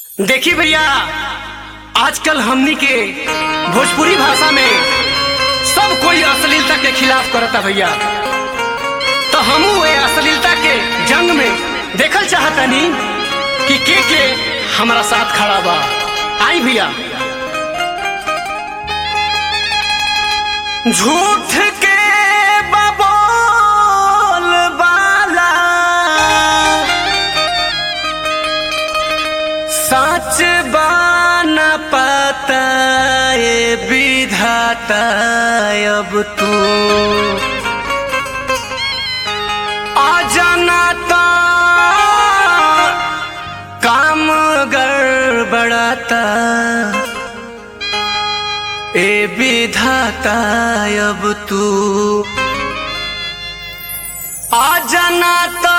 देखी भैया आजकल हमनी के भोजपुरी भाषा में सब कोई अश्लीलता के खिलाफ करता भैया तो हमू ये अश्लीलता के जंग में देखल चाहतनी कि के के हमारा साथ खड़ा बा आई भैया झूठ के बबोल बाला सच बान पता ये विधाता अब तू आ जाना तो काम गड़बड़ाता ए विधाता अब तू आ जाना तो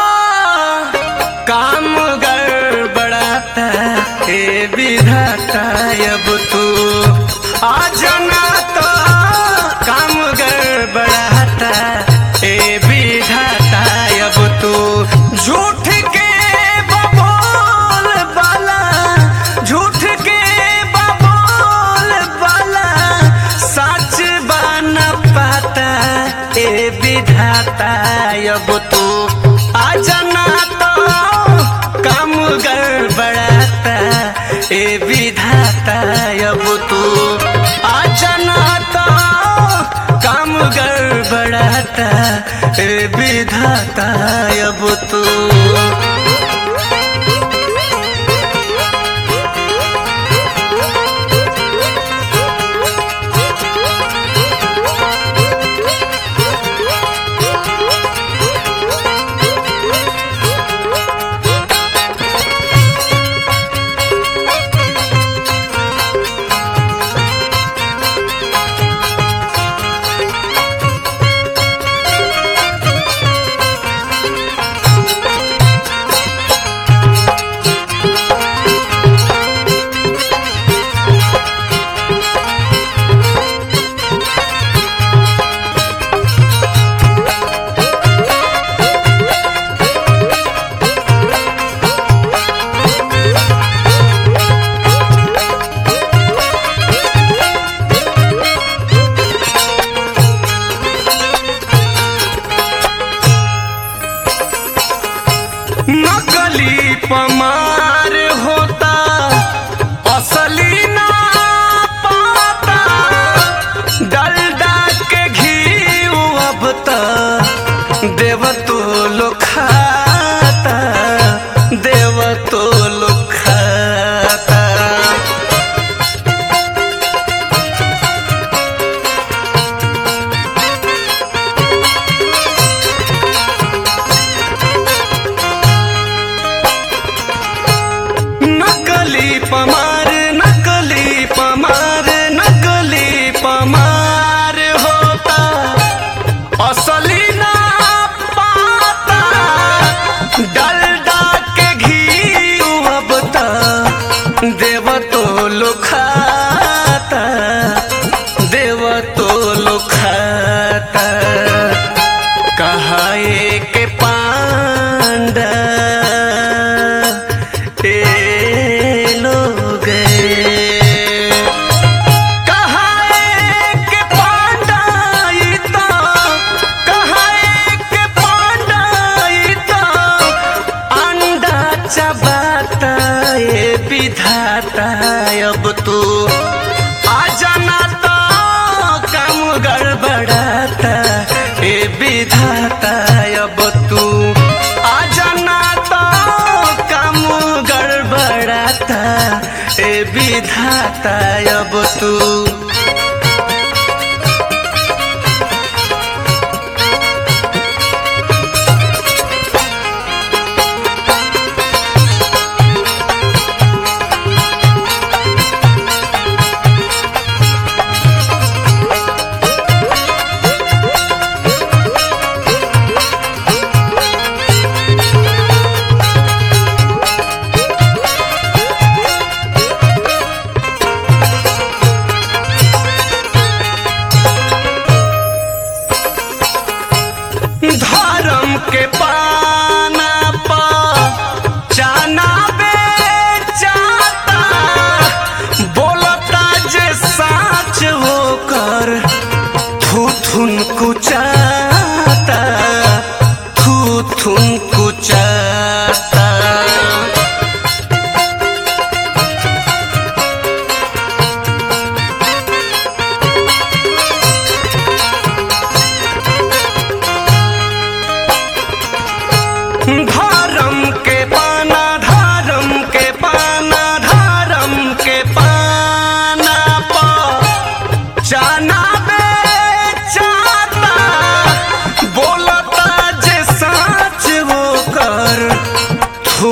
काम गड़बड़ाता ए विधाता अब तू आ जाना तो काम गड़बड़ाता ए विधाता अब तू झूठ के बबोल बाला झूठ के बबोल बाला सच बन पाता ए विधाता अब तू आ जाना तो काम गड़बड़ाता ए विधाता अब तू आ जाना तो काम गड़बड़ाता ए विधाता अब तू नकली पमार होता असली ना पाता डलडा के घी अब त देव तो लो खाता देव तो लो खाता नकली पमार नकली पमार नकली पमार होता असली ना पाता डलडा के घी अब त देव तो लो खाता देव तो लो खाता कहाए के पांडा ए लोग कहाए के पांडा ई तो कहाए के पांडा ई तो अंडा चबाता ए विधाता अब तू आ जाना तो काम गड़बड़ाता ए विधाता अब तू आ जाना तो काम गड़बड़ाता ए विधाता अब तू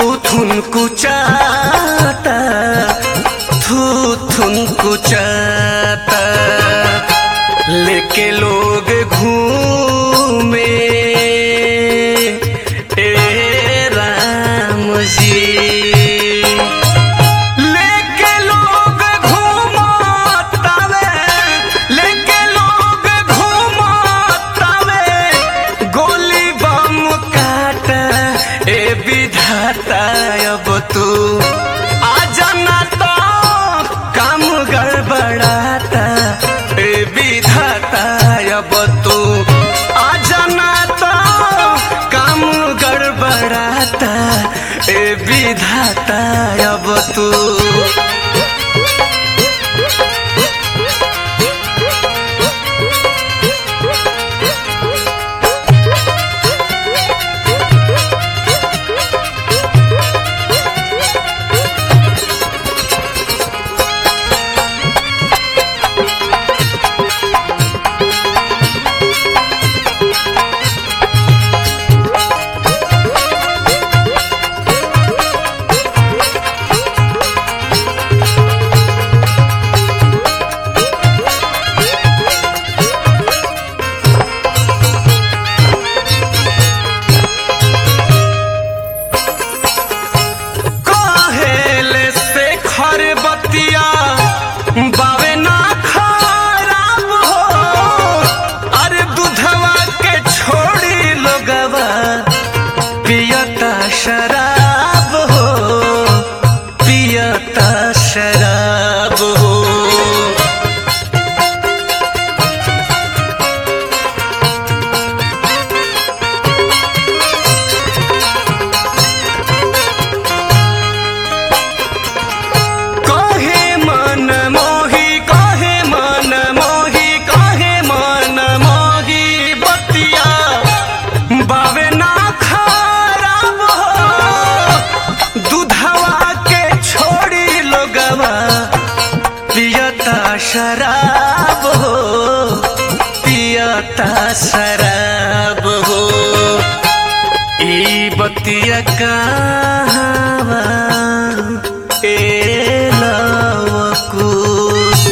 थू थुन कुचाता थू थुन कुचाता लेके लोग घूमे ए राम जी लेके लोग घूमतावे लेके लोग घूमतावे गोली बम काट ए विधाता अब तू आ जाना तो काम गड़बड़ाता ए विधाता अब तू आ जाना तो काम गड़बड़ाता ए विधाता अब तू कहेले से खर बतिया बावे ना खराब हो अरे दूधवा के छोड़ी लोगवा पियता शराब हो पियता शराब हो कहे मन मोही कहे मन मोही कहे मन मोही बतिया बावे ना खराब हो दूधवा के छोड़ी लोगवा पियता शराब हो पियता शराब हो ई बतिया कहावा ए लवकुश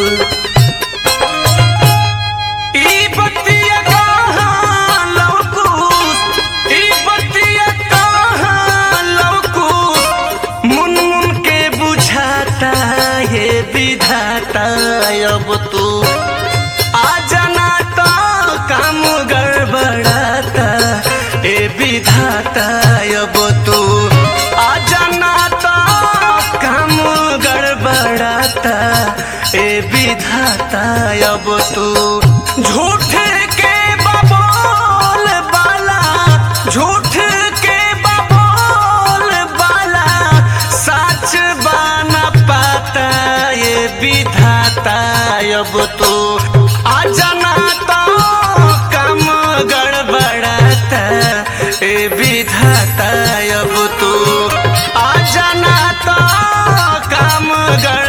ई बतिया कहाँ लवकुश ई बतिया कहाँ लवकुश मुन मुन के बुझाता ये विधाता अब तू आ जाना तो काम गड़बड़ाता ए विधाता अब तू आ जाना तो काम गड़बड़ाता ए विधाता अब तू झूठ के बबोल बाला झूठ के बबोल बाला सच बाना पाता ये विधाता अब तो आ जाना तो काम गड़बड़ाता ए विधाता अब तो आ जाना तो काम गड़